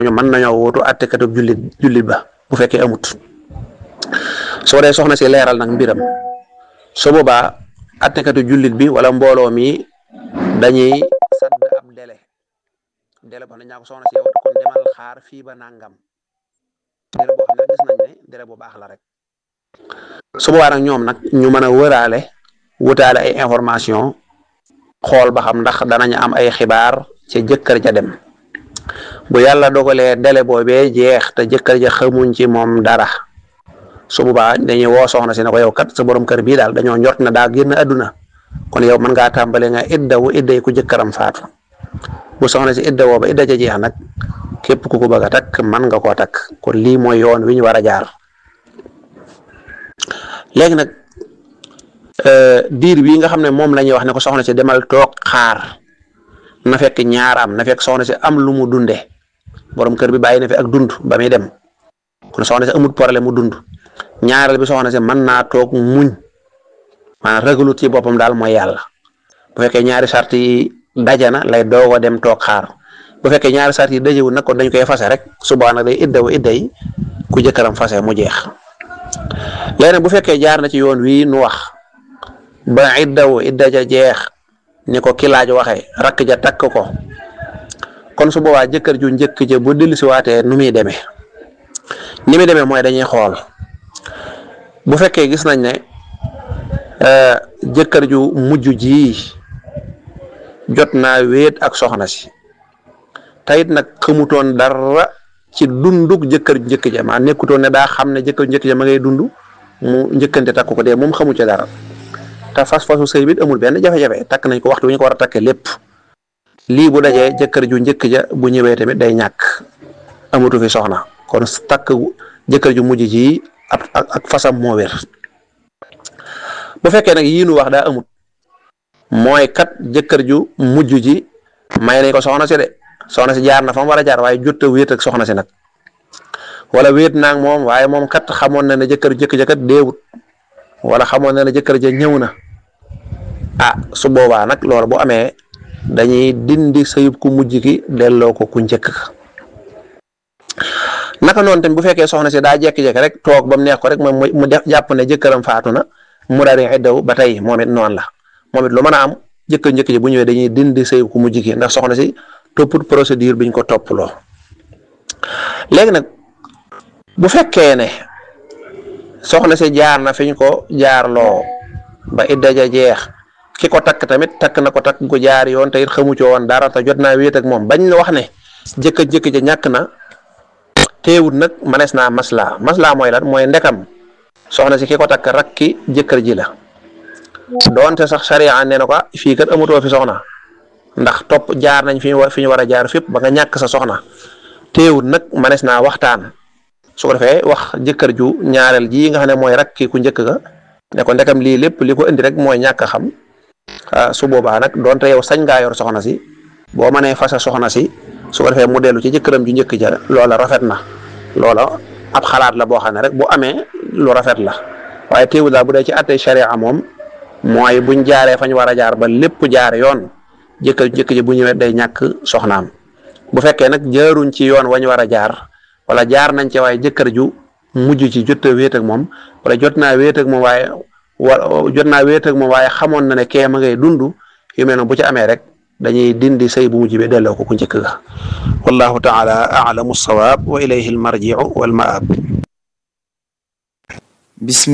ñoom mën nañoo wuutu attekatu jullit jullit ba bu fekkee amut soo dee soxna si leeral nag mbiram su boobaa attekatu jullit bi wala mbooloo mi dañuy sadd ab délai délai boo xam ne ñaa ko soxna si yow kon demal xaar fii ba nangam délai boo xam ne gis nañ ne délai bu baax la rek su boobaa nag ñoom nag ñu mën a wëraale wutaale ay information xool ba xam ndax danañ am ay xibaar ca jëkkër ja dem bu yàlla dogalee délai boobee jeex te jëkkër ja xamuñ ci moom dara su boobaa dañuy woo soxna si ne ko yow kat sa borom kër bii daal dañoo njort na daa génn àdduna kon yow mën ngaa tàmbale nga iddawu idday ku jëkkëram faatu bu soxna si idda woo ba idda ja jeex nag képp ku ko bëgg a takk mën nga koo takk kon lii mooy yoon wi ñu war a jaar léegi nag diir bii nga xam ne moom la ñuy wax ne ko soxna si demal toog xaar na fekk ñaar am na fekk soxna si am lu mu dunde borom kër bi bàyyi na fi ak dund ba muy dem kon soxna si amut problème mu dund ñaareel bi soxna si mën naa toog muñ maanaam ragalut ci boppam daal mooy yàlla bu fekkee ñaari sart yi dajana lay doog a dem toog xaar bu fekkee ñaari sart yi dajewul nag kon dañ koy fase rek suba nag day iddawu idda yi ku jëkkëram fase mu jeex léegi nag bu fekkee jaar na ci yoon wii nu wax ba iddawu idda ja jeex ni ko ki laaj waxee rakk ja takk ko kon su boobaa jëkkër ju njëkk ja bu dellu si waatee nu muy demee ni muy demee mooy dañuy xool bu fekkee gis nañ ne jëkkër ju mujj ji jot naa wéet ak soxna si tayit nag xamutoon dara ci dunduk jëkkër ju njëkk ja maa nekkutoon ne daa xam ne jëkkër ju njëkk ja ma ngay dund mu njëkkante takk ko dee moom xamu ci dara te fas fasu sëy bi amul benn jafe-jafe takk nañ ko waxtu wi ñu ko war a takkee lépp lii bu dajee jëkkër ju njëkk ja bu ñëwee tamit day ñàkk amatu fi soxna kon takk jëkkër ju mujj ji ak ak fasam moo wér bu fekkee nag yii nu wax daa amut mooy kat jëkkër ju mujj ji may nañ ko soxna si de soxna si jaar na fa mu war a jaar waaye jot a wéet ak soxna si nag wala wéet naag moom waaye moom kat xamoon na ne jëkkër jëkk ja kat deewut wala xamoon na ne jëkkër ja ñëw na ah su boobaa nag loolu bu amee dañuy dindi sëyub ku mujj ki delloo ko ku njëkk naka noonu tamit bu fekkee soxna si daa jékki-jékki rek toog ba mu neex ko rek moom mu def jàpp ne jëkkëram faatu na mu daal di iddaw ba tey moom it noonu la moom it lu mën a am jëkkër njëkk ji bu ñëwee dañuy dindi sëyub ku mujj ki ndax soxna si topput procédure biñ ko topploo léegi nag bu fekkee ne soxna si jaar na fi ñu ko jaarloo ba idda ja jeex ki ko takk tamit takk na ko takk ko jaar yoon te it xamu ci woon dara te jot naa wéet ak moom bañ la wax ne jëkkër jëkk ja ñàkk na teewut nag manees naa maslaa maslaa mooy lan mooy ndekam soxna si ki ko takk rakki jëkkër ji la doonte sax sariya nee na ko fii kat amutoo fi soxna ndax topp jaar nañ fi ñu fi ñu war a jaar fépp ba nga ñàkk sa soxna teewut nag manees naa waxtaan su ko defee wax jëkkër ju ñaareel ji nga xam ne mooy rakki ku njëkk ga ne ko ndekam lii lépp li ko indi rek mooy ñàkk a xam su boobaa nag donte yow sañ ngaa yor soxna si boo mënee fasa soxna si su ko defee mu dellu ci jëkkëram ju njëkk ja loola rafet na loola ab xalaat la boo xam ne rek bu amee lu rafet la waaye teewul daal bu dee ci attey sharia moom mooy buñ jaaree fañ war a jaar ba lépp jaar yoon jëkkër ju njëkk ji bu ñëwee day ñàkk soxnaam bu fekkee nag jaaruñ ci yoon wañ war a jaar wala jaar nañ ci waaye jëkkër ju mujj ci jot a wéet ak moom wala jot naa wéet ak moom waaye wa jot naa wéet ak moom waaye xamoon na ne kee ma ngay dund yu mel noonu bu ci amee rek dañuy dindi sëy bu mujj bi delloo ko ku njëkk ga wallahu taala a'lamu sawaab wa ilayhi almarji'u wal ma'ab